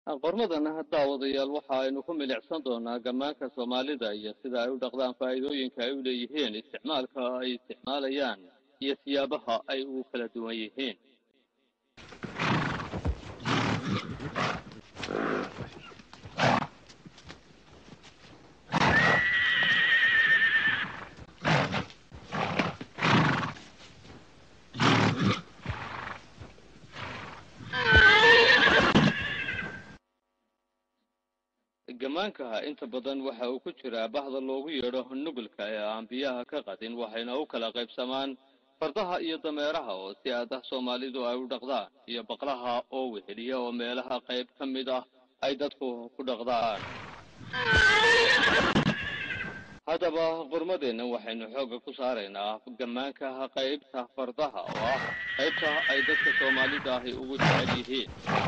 qormadan daawadayaal waxa aynu ku milicsan doonaa gammaanka soomaalida iyo sida ay u dhaqdaan faa'iidooyinka ay u leeyihiin isticmaalka ay isticmaalayaan iyo siyaabaha ay ugu kala duwan yihiin gammaanka inta badan waxa uu ku jiraa bahda loogu yeedho nugulka ee aan biyaha ka qadin waxayna u kala qaybsamaan fardaha iyo dameeraha oo si aad ah soomaalidu ay u dhaqdaan iyo baqlaha oo weheliya oo meelaha qayb ka mid ah ay dadku ku dhaqdaan haddaba qurmadeenna waxaynu xoogga ku saaraynaa gammaanka qaybta fardaha oo ah qaybta ay dadka soomaalida ahi ugu jecel yihiin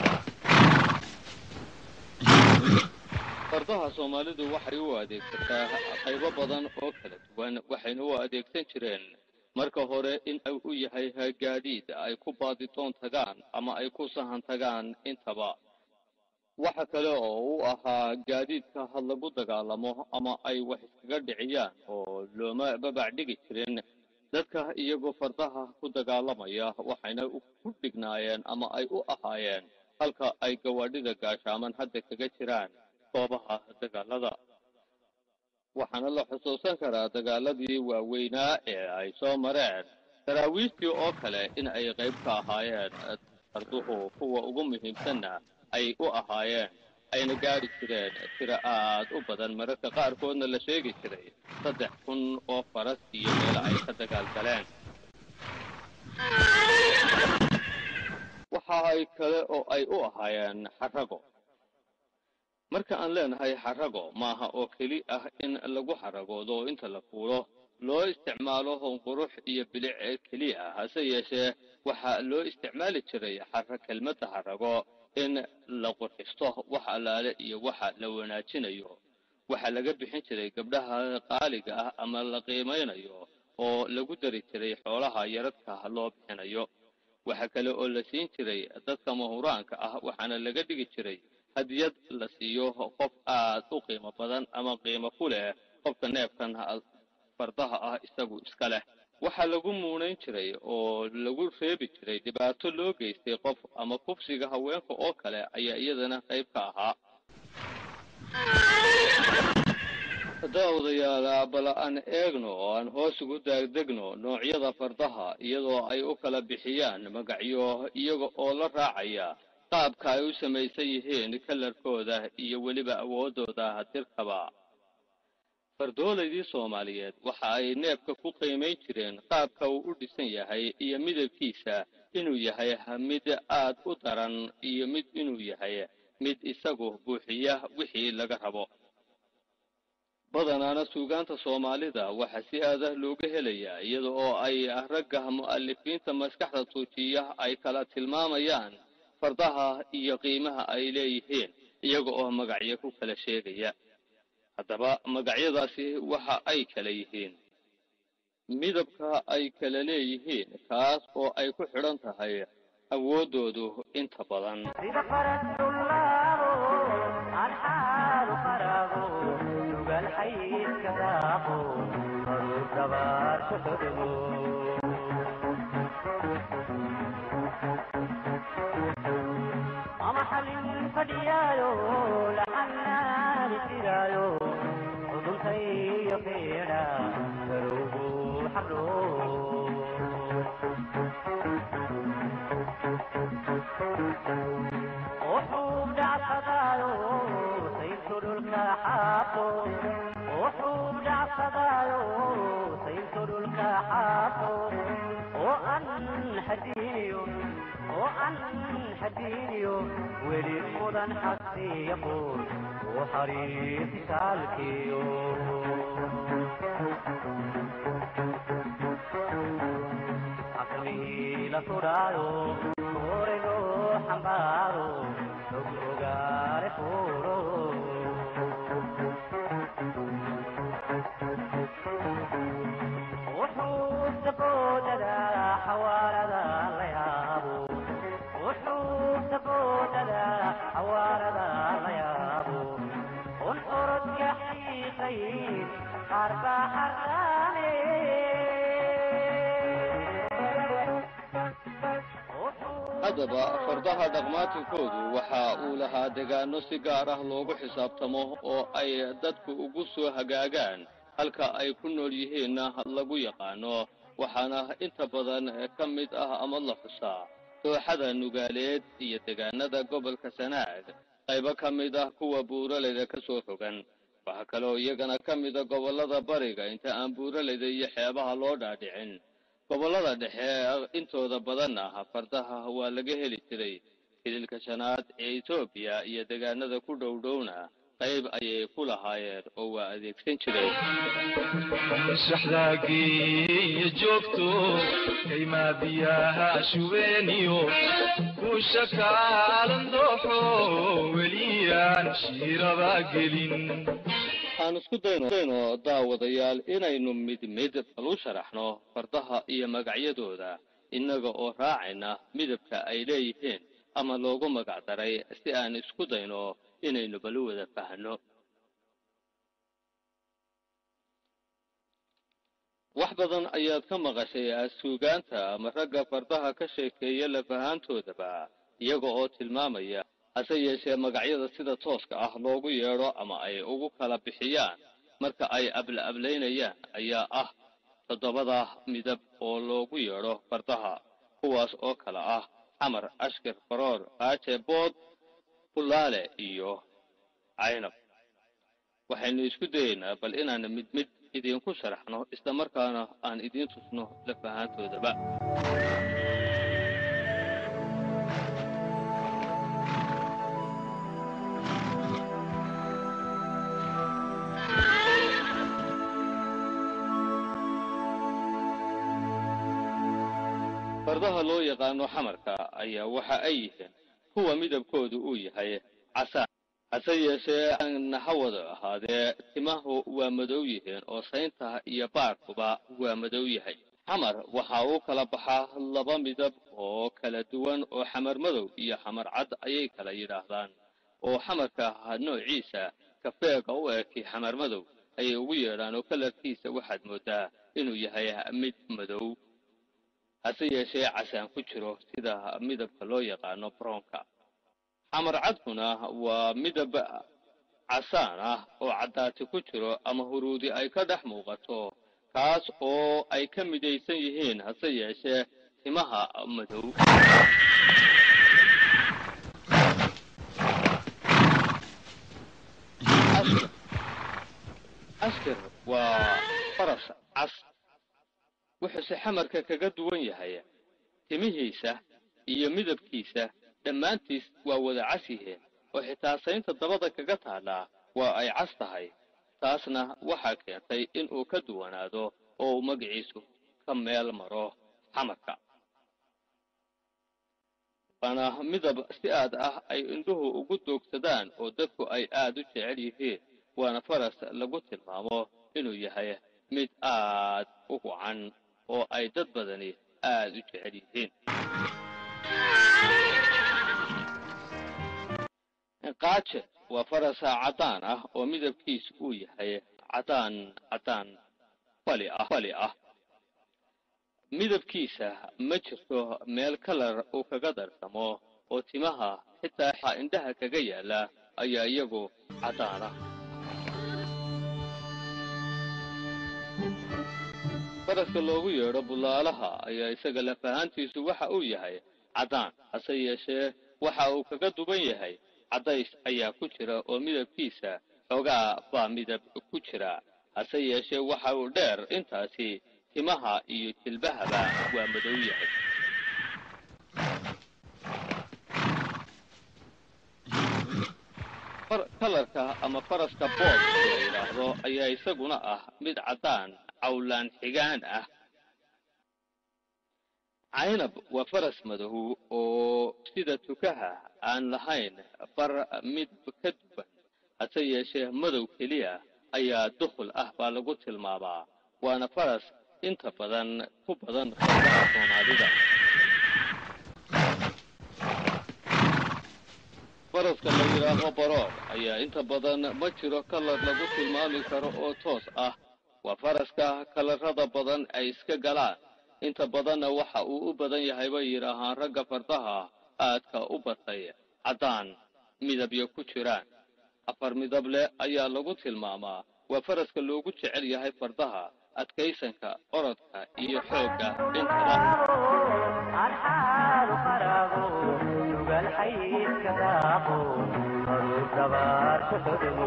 fardaha soomaalidu waxay u adeegsataa qaybo badan oo kala duwan waxayna u adeegsan jireen marka hore in u yahay gaadiid ay ku baadidoon tagaan ama ay ku sahan tagaan intaba waxa kale oo u ahaa gaadiidka had lagu dagaalamo ama ay wax iskaga dhiciyaan oo looma babac dhigi jirin dadka iyagoo fardaha ku dagaalamaya waxayna ku dhignaayeen ama ay u ahaayeen halka ay gawaadhida gaashaaman hadda kaga jiraan goobaha dagaalada waxaana la xusuusan karaa dagaaladii waaweynaa ee ay soo mareen daraawiishtii oo kale in ay qayb ka ahaayeen farduhu kuwa ugu muhiimsanna ay u ahaayeen ayna gaadhi jireen tiro aad u badan mararka qaarkoodna la sheegi jiray saddex kun oo faras iyo meel ay ka dagaal galeen waxa ay kale oo ay u ahaayeen xarago marka aan leenahay xarago maaha oo keli ah in lagu xaragoodo oo inta la fuulo loo isticmaalo qurux iyo bilic keliya hase yeeshee waxaa loo isticmaali jiray xara kelmadda xarago in la qurxisto wax allaale iyo waxa la wanaajinayo waxaa laga bixin jiray gabdhaha qaaliga ah ama la qiimaynayo oo lagu dari jiray xoolaha yaradka loo bixinayo waxa kale oo la siin jiray dadka mahuraanka ah waxaana laga dhigi jiray hadiyad la siiyo qof aad u qiimo badan ama qiimo ku leh qofka neefkan fardaha ah isagu iska leh waxaa lagu muunayn jiray oo lagu reebi jiray dhibaato loo geystay qof ama kufsiga haweenka oo kale ayaa iyadana qayb ka ahaa daawadayaal bal aan eegno oo aan hoos ugu daagdegno noocyada fardaha iyadoo ay u kala bixiyaan magacyo iyaga oo la raacaya qaabka ay u samaysan yihiin kalarkooda iyo weliba awooddooda dirkaba fardoolaydii soomaaliyeed waxa ay neefka ku qiimayn jireen qaabka uu u dhisan yahay iyo midabkiisa inuu yahay mid aad u daran iyo mid inuu yahay mid isagu buuxiya wixii laga rabo badanaana suugaanta soomaalida waxaa si aadah looga helayaa iyada oo ay ragga mu'alifiinta maskaxda tuujiya ay kala tilmaamayaan fardaha iyo qiimaha ay leeyihiin iyaga oo magacyo ku kala sheegaya haddaba magacyadaasi waxa ay kala yihiin midabka ay kala leeyihiin kaas oo ay ku xidhan tahay awooddoodu inta badan weli mudan xasiiqoon u xariisi saalkiyo xaqmihii la sudhaayo orego xambaaro og ogaale fuuro wuxuu saboodada xawaalada la yaabo wuxuu saboodada xawaalada qaar baa xarraame haddaba fardaha dhaqmaatinkoodu waxa uu lahaa degaano si gaar ah loogu xisaabtamo oo ay dadku ugu soo hagaagaan halka ay ku nool yihiinna lagu yaqaano waxaana inta badan ka mid ah ama la xusaa dooxada nugaaleed iyo degaanada gobolka sanaag qaybo ka mid ah kuwa buuraleyda ka soo rogan waxaa kaloo iyagana ka mida gobollada bariga inta aan buuraleyda iyo xeebaha loo dhaadhicin gobollada dhexe intooda badan ah fardaha waa laga heli jiray hililka shanaad ee etoobiya iyo degaanada ku dhow dhowna qayb ayay ku lahaayeen oo waa adeegsan jireen shaxdaagiiyo joogto kaymaa biyaha shubeeniyo kuusha kaalan dooxo weliyaan shiiraba gelin waxaan isku dayno dayno daawadayaal inaynu mid mid bal u sharaxno fardaha iyo magacyadooda innaga oo raacayna midabka ay leeyihiin ama loogu magac daray si aan isku dayno inaynu bal u wada fahanno wax badan ayaad ka maqashay suugaanta ama ragga fardaha ka sheekeeya lafahaantoodaba iyaga oo tilmaamaya hase yeeshee magacyada sida tooska ah loogu yeedho ama ay ugu kala bixiyaan marka ay abla-ablaynayaan ayaa ah toddobada midab oo loogu yeedho fardaha kuwaas oo kala ah xamar ashkir faroor qaaje bood bulaale iyo caynab waxaynu isku dayeynaa bal inaan mid mid idinku sharaxno isla markaana aan idiin tusno lafahaantoodaba fardaha loo yaqaano xamarka ayaa waxa ay yihiin kuwa midabkoodu uu yahay casaan hase yeeshee aan hawada ahaadee timahu waa madow yihiin oo saynta iyo baarkuba waa madow yahay xamar waxa uu kala baxaa laba midab oo kala duwan oo xamar madow iyo xamar cad ayay kala yidhaahdaan oo xamarka noociisa kafeega u eki xamar madow ayay ugu yeedhaan oo kalarkiisa waxaad moodaa inuu yahay mid madow hase yeeshee casaan ku jiro sida midabka loo yaqaano brownka xamar cadkuna waa midab casaan ah oo caddaati ku jiro ama huruudi ay ka dhex muuqato kaas oo ay ka midaysan yihiin hase yeeshee timaha madow ashkir waa faras cas wuxuuse xamarka kaga duwan yahay timihiisa iyo midabkiisa dhammaantiis waa wada cas yihiin oo xitaa saynta dabada kaga taadhaa waa ay cas tahay taasna waxaa keentay in uu ka duwanaado oo uu magaciisu ka meel maro xamarka waana midab si aad ah ay indhuhu ugu doogsadaan oo dadku ay aad u jecel yihiin waana faras lagu tilmaamo inuu yahay mid aad u wacan oo ay dad badani aad u jecel yihiin qaaje waa farasa caddaan ah oo midabkiisu uu yahay caddaan caddaan fali ah fali ah midabkiisa ma jirto meel kalar uu kaga darsamo oo timaha xitaa indhaha kaga yaala ayaa iyagu caddaan ah faraska loogu yeedho bulaalaha ayaa isaga lafahaantiisu waxa uu yahay caddaan hase yeeshee waxa uu kaga duwan yahay caddays ayaa ku jira oo midabkiisa xoogaa baa midab ku jira hase yeeshee waxa uu dheer intaasi timaha iyo jilbahaba waa madow yahay kalarka ama faraska bood la yidhaahdo ayaa isaguna ah mid caddaan cawlaan xigaan ah caynab waa faras madow oo sida tukaha aan lahayn bar mid ka duwan hase yeeshee madow keliya ayaa dukhul ah baa lagu tilmaamaa waana faras inta badan ku badan fardaha soomaalida faraska la yidhaaho baroor ayaa inta badan ma jiro kalar lagu tilmaami karo oo toos ah waa faraska kalarada badan ay iska galaan inta badanna waxa uu u badan yahay bay yidhaahaan ragga fardaha aadka u batay caddaan midabyo ku jiraan afar midab leh ayaa lagu tilmaamaa waa faraska loogu jecel yahay fardaha adkaysanka orodka iyo xoogga intaba الحال فراغو يبقى الحي كذاقو مرور دبار كتبو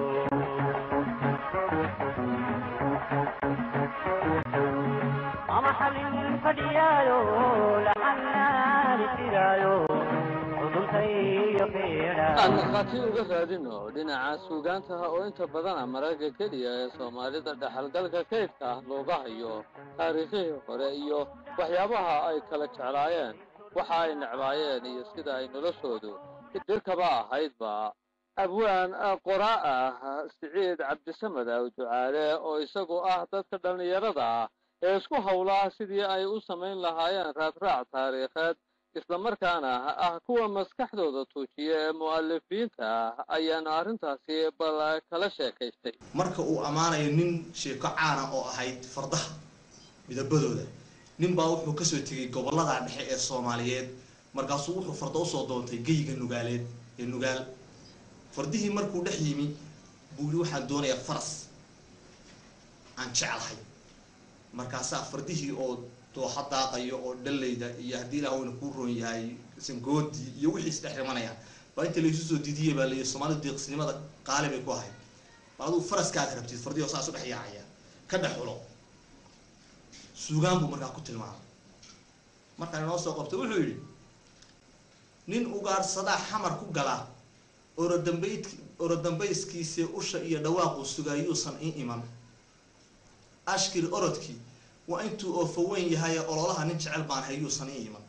أما حل فديايو لحنا لسيرايو عدل سيو فيرا aan markhaati uga raadino dhinaca suugaantaha oo inta badana mararka keliya ee soomaalida dhexalgalka kaydka ah looga hayo taariikhihii hore iyo waxyaabaha ay kala jeclaayeen waxa ay necbaayeen iyo sida ay noloshoodu dirkaba ahaydba abwaan qoraa ah siciid cabdisamed aw ducaale oo isagu ah dadka dhallinyarada ah ee isku howlaa sidii ay u samayn lahaayeen raadraac taariikheed islamarkaana ah kuwa maskaxdooda tuujiya ee mu'alifiinta ah ayaana arrintaasi bal kala sheekaystay marka uu ammaanayo nin sheeko caana oo ahayd fardaha midabadooda nin baa wuxuu kasoo tegay gobollada dhexe ee soomaaliyeed markaasuu wuxuu farda usoo doontay geyga nugaaleed ee nugaal fardihii markuu dhex yimi buu yihi waxaan doonayaa faras aan jeclahay markaasaa fardihii oo dooxa daaqayo oo dhallayda iyo haddii ilaahwna kuu roon yahay sangoodii iyo wixii isdhex rimanayaan baa inta laysu soo diidiyay baa layihi soomaalidu deeqsinimada qaali bay ku ahayd bal aduu faraskaaga rabtid fardihii oo saas u dhex yaacaya ka dhex xulo suugaan buu markaa ku tilmaamay markaan inoo soo qabtay wuxuu yidhi nin ugaadhsadaa xamar ku gala orodambayd orodambayskiisii usha iyo dhawaaquu sugaayuusan ii iman ashkir orodkii waa intuu oofa weyn yahay ee ololaha nin jecel baan hayuusan ii iman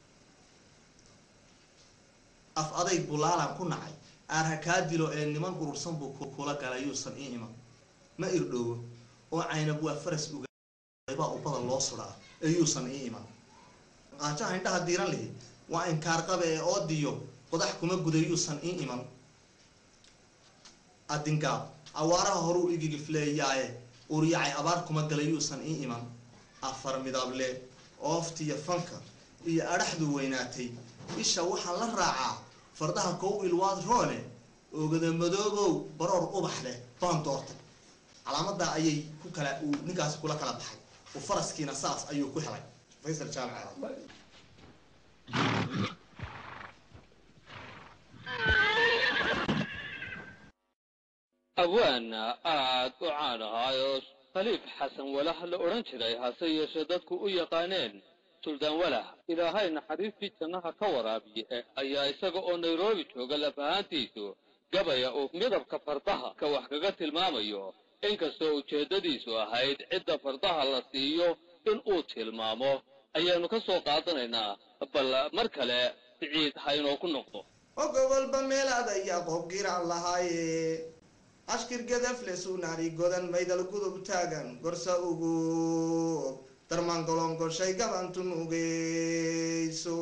af adayg bulaalan ku nacay aarha kaa dilo ee niman urursan buu kula galay yuusan ii iman ma irdhoowo oo caynab waa faras ugaybaa ubada loo suraa ee yuusan ii iman qaajaha indhaha diiran lihi waa inkaarqabe ee oodiyo qodax kuma guda yuusan ii iman adingaab awaaraha horuu igigifleeyaaye uryacay abaar kuma galay yuusan ii iman afar midable ooftiyo fanka iyo adhaxdu weynaatay isha waxaa la raacaa fardaha kow ilwaad roole oogada madoobow baroor ubax leh baan doortay calaamadaa ayay ku kala uu ninkaasi kula kala baxay u faraskiina saas ayuu ku helay faysal jaamac abwaan aad u caan ahaa oo khaliif xasan walah la odhan jiray hase yeeshee dadku u yaqaaneen suldaan walah ilaahay naxariistii jannaha ka waraabiye ayaa isaga oo nairobi jooga laf ahaantiisu gabaya uu midabka fardaha ka wax kaga tilmaamayo inkastoo ujeeddadiisu ahayd cidda fardaha la siiyo in uu tilmaamo ayaanu ka soo qaadanaynaa bal mar kale siciid ha inoo ku noqdo oo gobolba meelaad ayaa qoob giraan lahaaye ashkir gadafle suunaari godan maydal gudub taagan gorsa ugu darmaan golongoshay gabantun ugeyso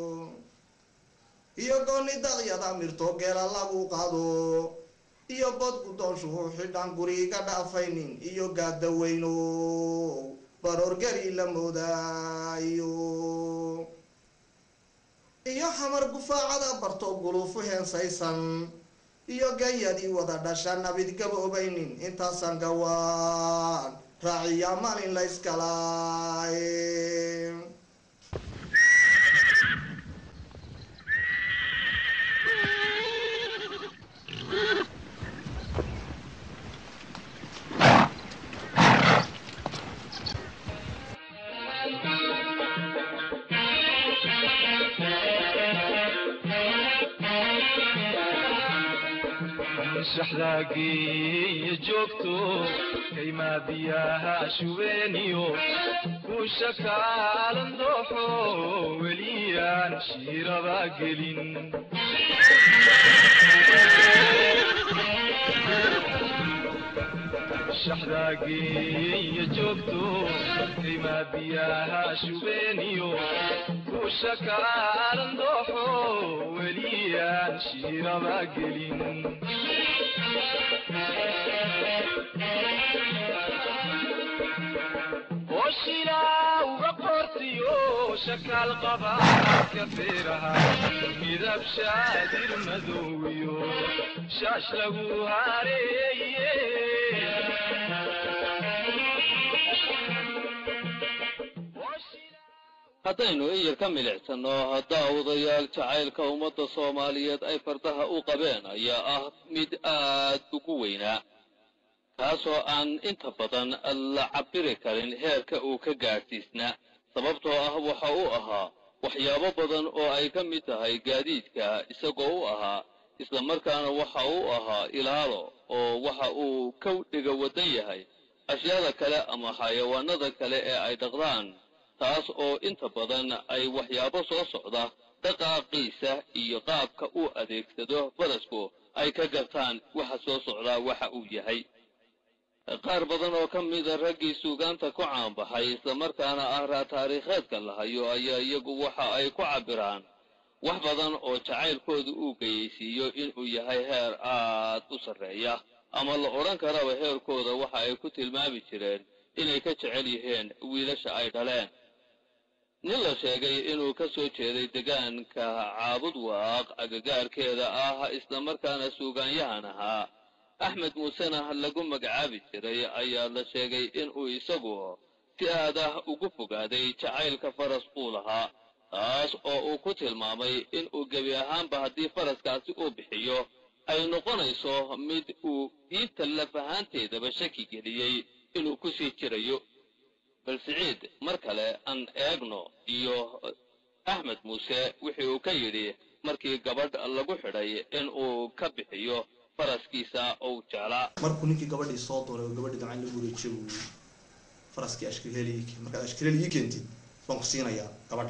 iyo gooni daqyada mirto geela lagu qaado iyo bod guddoonshuhu xidhan guriga dhaafaynin iyo gaadaweyno baroorgari la moodaayo iyo xamar gufaacada barto guluufu heensaysan iyo gayadii wada dhasha nabid gaboobaynin intaasan gawaan raaciya maalin la yskalaay shaxdaagiiyo joogto kaymaa biyaha shubeeniyo kuusha kaalan dooxo weliyaan shiiraba gelin shaxdaagiiyo joogto kaymaa biyaha shubeeniyo kuusha kaalan dooxo weliyaan shiiraba gelin shilawga qortiyo shakaal qabaadka feeraha midab shaadir madowiyo shaash lagu hareeye haddaynu iyar ka milicsanno haddaa odayaal jacaylka ummadda soomaaliyeed ay fardaha u qabeen ayaa ah mid aad ugu weynaa kaasoo aan inta badan la cabiri karin heerka uu ka gaadhsiisnaa sababtoo ah waxa uu ahaa waxyaabo badan oo ay ka mid tahay gaadiidka isagoo u ahaa islamarkaana waxa uu ahaa ilaalo oo waxa uu ka dhiga waddan yahay ashyaada kale ama xayawaanada kale ee ay dhaqdaan taas oo inta badan ay waxyaabo soo socda dhaqaaqiisa iyo qaabka uu adeegsado farasku ay ka gartaan waxa soo socdaa waxa uu yahay qaar badan oo ka mida raggii suugaanta ku caanbaxay islamarkaana ah taariikheedka la hayo ayaa iyagu waxa ay ku cabbiraan wax badan oo jacaylkooda uu geyaysiiyo inuu yahay heer aad u sarreeya ama la odhan karaba heerkooda waxa ay ku tilmaami jireen inay ka jecel yihiin wiilasha ay dhaleen nin la sheegay inuu ka soo jeeday degaanka caabud waaq agagaarkeeda ah islamarkaana suugaanyahan ahaa axmed muusena lagu magacaabi jiray ayaa la sheegay inuu isagu si aad ah ugu fogaaday jacaylka faras uu lahaa taas oo uu ku tilmaamay inuu gebi ahaanba haddii faraskaasi uu bixiyo ay noqonayso mid uu diinta lafahaanteedaba shaki geliyey inuu ku sii jirayo bal siciid mar kale aan eegno iyo axmed muuse wixii uu ka yidhi markii gabadh lagu xidhay inuu ka bixiyo faraskiisa ou jeclaa markuu ninkii gabadhii soo dooray oo gabadhii gacan lagu wareejiyo uu yii faraskii ashkiriheli ii keen markaad ashkiriheli ii keentid baan ku siinayaa gabadha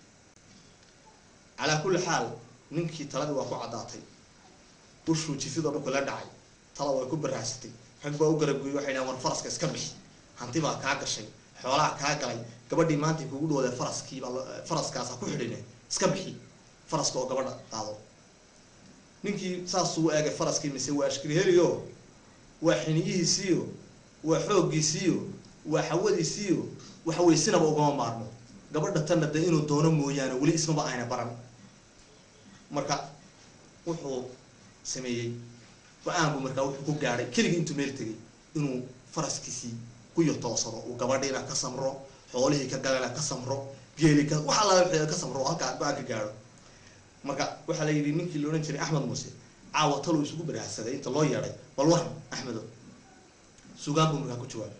calaa kulli xaal ninkii taladii waa ku caddaatay ushuu jifidoo dhulka la dhacay tala way ku baraasatay rag baa u garabgooyey waxay dhahan war faraska iska bixi hanti baa kaa gashay xoolaha kaa galay gabadhii maantay kugu dhawday faraskii baa faraskaasa ku xidhine iska bixi faraska oo gabadha qaado ninkii saasuu eegay faraskii mise waa ashkiriheliyo waa xiniyihiisiiyo waa xooggiisiiyo waa xawadiisiiyo waxa weye sinaba ugama maarmo gabadha tanna dee inuu doono mooyaane weli ismaba ayna baran marka wuxuu sameeyey go-aan buu markaa wuxuu ku gaadhay keligii intuu meel tegay inuu faraskiisii ku yotoosado uu gabadhiina ka samro xoolihii ka galana ka samro geeli ka wax alla wixii ka samro halkaa go-aan ka gaadho marka waxaa la yidhi ninkii la odhan jiray axmed muuse caawa taluu isugu baraahsaday inta loo yeedhay bal waran axmedo sugaan buu markaa ku jawaabay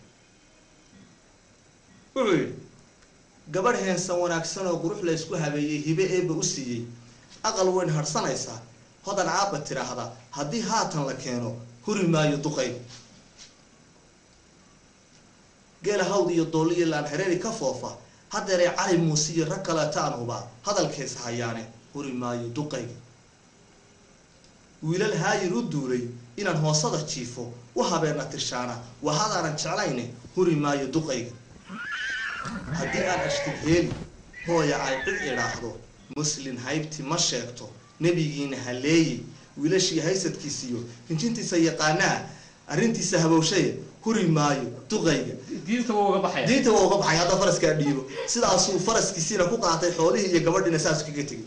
wuxuu yidhi gabadh heensan wanaagsan oo qurux la ysku habeeyey hibe eeba u siiyey aqal weyn harhsanaysaa hodan caaba tiraahda haddii haatan la keeno huri maayo duqayb geela hawd iyo doolli iyo laan hareeri ka foofa haddeeray cali muuse iyo rag kaleeta aan hubaa hadalkees hayaane huri maayo duqayga wiilal haayir u duulay inaan hoosada jiifo u habeena tirshaana waa hadaanan jeclayne huri maayo duqayga haddii aan ashtig heeli hooya ay cid idhaahdo muslin haybti ma sheegto nebigiina haleeyey wiilashii haysadkiisiyo hinjintiisa yaqaanaa arrintiisa habowshaye huri maayo duqayga diinta wuu uga baxaya diinta waa uga baxay hadda faraskaa dhiibo sidaasuu faraskiisiina ku qaatay xoolihii iyo gabadhiina saas kaga tegay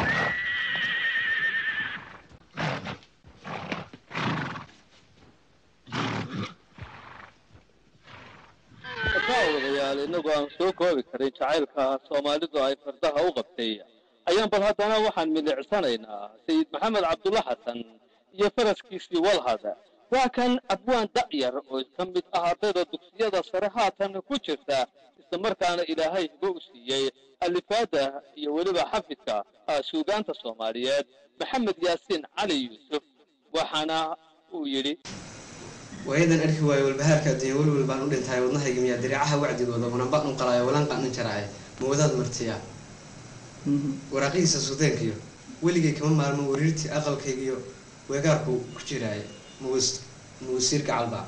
kaa odayaal inagoo aan soo koobi karin jacaylka soomaalidu ay fardaha u qabtay ayaan bal haddana waxaan milicsanaynaa sayid maxamed cabdulla xasan iyo faraskiisii walhada waa kan abwaan da'yar oo ka mid ah ardayda dugsiyada sare haatan ku jirta islamarkaana ilaahay hibo u siiyey alifaada iyo weliba xafidka suugaanta soomaaliyeed maxamed yaasiin cali yuusuf waxaana uu yidhi waayadan arki waayo walbahaarka adduunya welwel baan u dhintahay wadnahayga miyaa diriicaha wacdigooda hunanba un qalaayo walanqan in jaraaye mawadaad martiya waraaqihiisa suudaankiyo weligay kama maalmo wariirtii aqalkaygiyo weegaarku ku jiraaye muus muusiir gacalba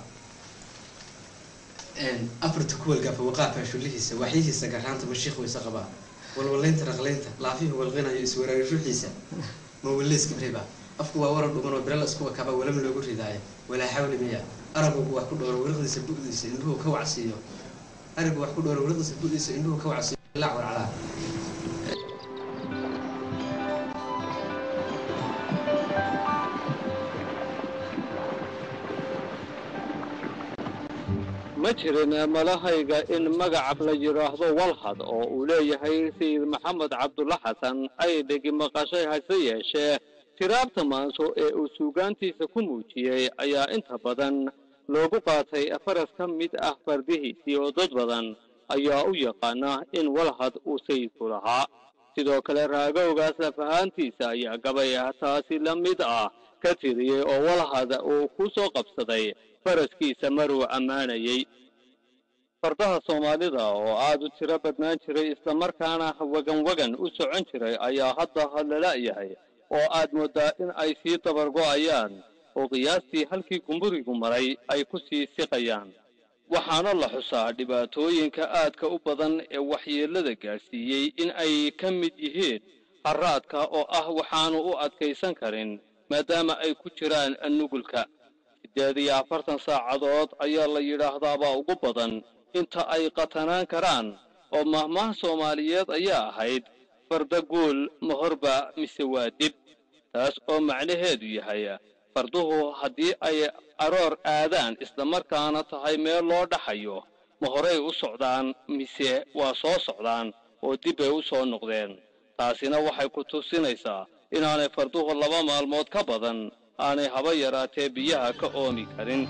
afarta kuwalgaafa waqaafaa shullihiisa waxyihiisa garaanta mashiikh wayse qabaa walwalaynta raqlaynta laafihu walqinayo iswaraari ruuxiisa mawaleyska briba afku waa warar dhugan oo birala isku wakaba walam loogu ridaayo walaa xawli miya aragugu wax ku dhowro wariqdiisa bu'diisa indhuhu ka wacsiiyo arigu wax ku dhowra wladasa budiisa indhuhu ka wacsiyo laac warcalaa ma jirin malahayga in magaca la yidhaahdo walhad oo uu leeyahay sayid maxamed cabdulla xasan ay dhegi maqashay hase yeeshee tiraabta maanso ee uu suugaantiisa ku muujiyey ayaa inta badan loogu qaatay faras ka mid ah fardihiisii oo dad badan ayaa u yaqaana in walhad uu sayidku lahaa sidoo kale raagowgaas laf ahaantiisa ayaa gabay ah taasi la mid ah ka tiriyey oo walhad uu ku soo qabsaday faraskiisa maruu ammaanayey fardaha soomaalida oo aad u tiro badnaan jiray islamarkaana wagan wagan u socon jiray ayaa hadda hadlala'yahay oo aad mooddaa in ay sii dabargo'ayaan oo qiyaastii halkii gumburigu maray ay ku sii siqayaan waxaana la xusaa dhibaatooyinka aadka u badan ee waxyeellada gaadhsiiyey in ay ka mid yihiin harraadka oo ah waxaanu u adkaysan karin maadaama ay ku jiraan nugulka siddeed iyo afartan saacadood ayaa la yidhaahdaabaa ugu badan inta ay qatanaan karaan oo mahmaha soomaaliyeed ayaa ahayd farda guul mahorba mise waa dib taas oo macnaheedu yahay farduhu haddii ay aroor aadaan islamarkaana tahay meel loo dhaxayo ma horay u socdaan mise waa soo socdaan oo dib bay u soo noqdeen taasina waxay ku tusinaysaa inaanay farduhu laba maalmood ka badan aanay haba yaraatee biyaha ka oomi karin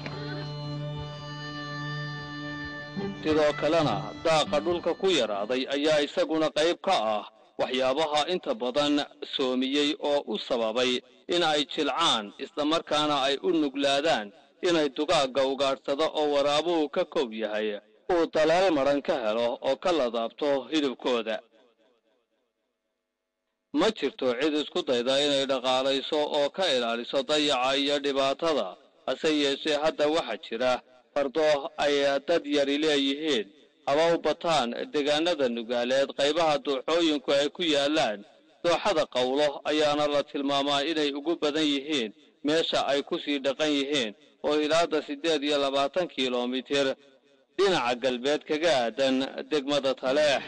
sidoo kalena daaqa dhulka ku yaraaday ayaa isaguna qayb ka ah waxyaabaha inta badan soomiyey oo u sababay in ay jilcaan islamarkaana ay u nuglaadaan inay dugaagga ugaadhsado oo waraabuhu ka koob yahay uu daleel madhan ka helo oo ka ladaabto hilibkooda ma jirto cid isku dayda inay dhaqaalayso oo ka ilaaliso dayaca iyo dhibaatada hase yeeshee hadda waxaa jira fardo ay dad yari leeyihiin haba u bataan deegaanada nugaaleed qaybaha dooxooyinku ay ku yaallaan dooxada qowlo ayaana la tilmaamaa inay ugu badan yihiin meesha ay ku sii dhaqan yihiin oo ilaada siddeed iyo labaatan kilomitir dhinaca galbeed kaga aadan degmada taleex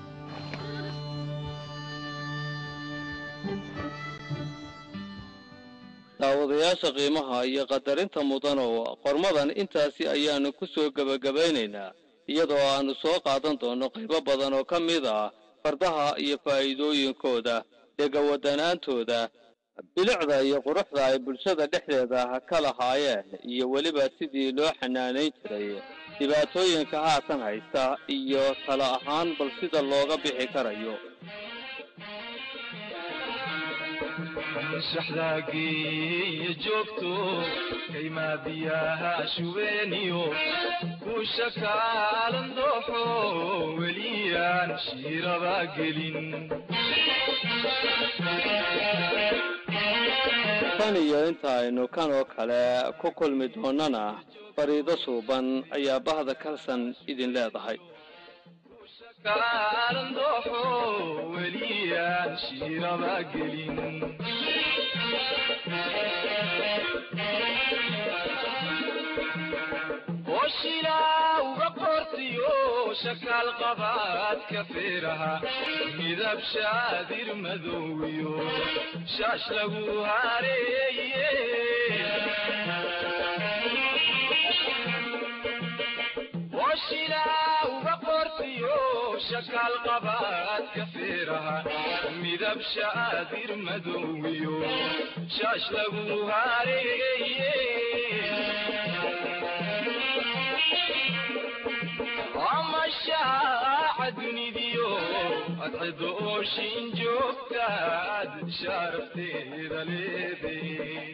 daawadayaasha qiimaha iyo qadarinta mudan oo qormadan intaasi ayaanu ku soo gebagabaynaynaa iyadoo aanu soo qaadan doonno qaybo badan oo ka mid ah fardaha iyo faa'iidooyinkooda dhegawadanaantooda bilicda iyo quruxda ay bulshada dhexdeeda ka lahaayeen iyo weliba sidii loo xanaanayn jiray dhibaatooyinka haatan haysta iyo talo ahaan bal sida looga bixi karayo shaxdaagiiyo joogto kaymaa biyaha shubeeniyo kuusha kaalan dooxo weliyaan shiiraba gelin tan iyo inta aynu kan oo kale ku kulmi doonnana fariido suuban ayaa bahda kalsan idin leedahay kaalan dooxo weliyaan shiiraba gelin oshilaa uga qortiyo shakaal qabaadka feeraha midab shaadir madowiyo shaash lagu hareeye oshilaa uga qortiyo shakaal qabaadka feeraha midab shaadir madowiyo shaash lagu hareeye amashaaca dunidiyo adcido ooshin joogtaad sharafteeda leeday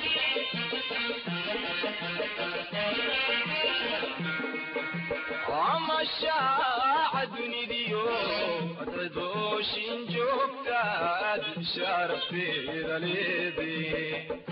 amashaaca dunidiyo adcido ooshin joogtaad sharafteeda leeday